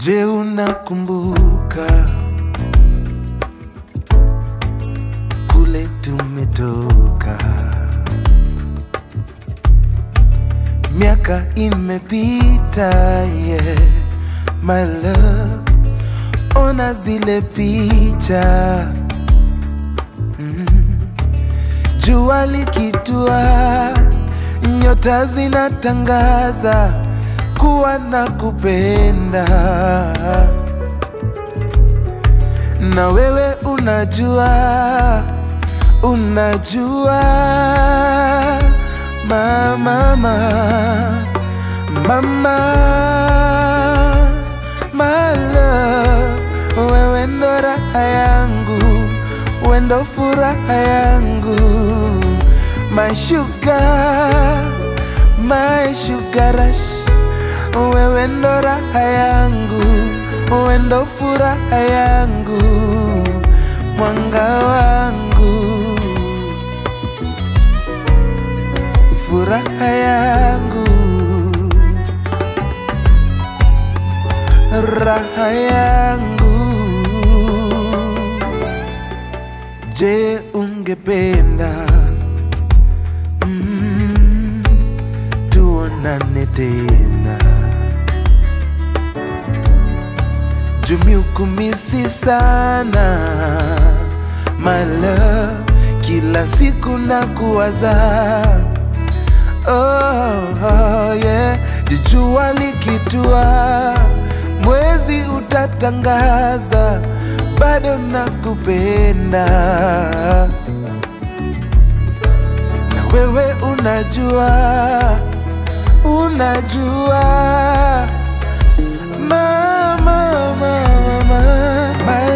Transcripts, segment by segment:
Je, unakumbuka kule tumetoka? Miaka imepita, yeah, my love, ona zile picha mm. Jua likitua, nyota zinatangaza kuwa na kupenda, na wewe unajua, unajua mama, mama, mama, my love, wewe ndo raha yangu, wewe ndo furaha yangu, my sugar, my sugar rush wewe ndo raha yangu, wewe ndo furaha yangu, mwanga wangu, furaha yangu, raha yangu. Je, ungependa mm, tuonane tena? Jumiukumisi sana my love, kila siku na kuwaza oh, oh, yeah. Jua likitua, mwezi utatangaza, bado nakupenda, na wewe unajua, unajua Mama, mama, mama, my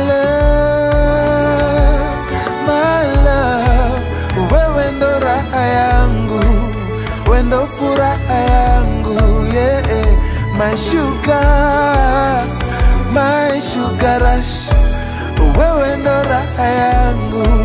love, my love, wewe ndo raha yangu, wewe ndo furaha yangu, yeah, my sugar, my sugar rush, wewe ndo raha yangu,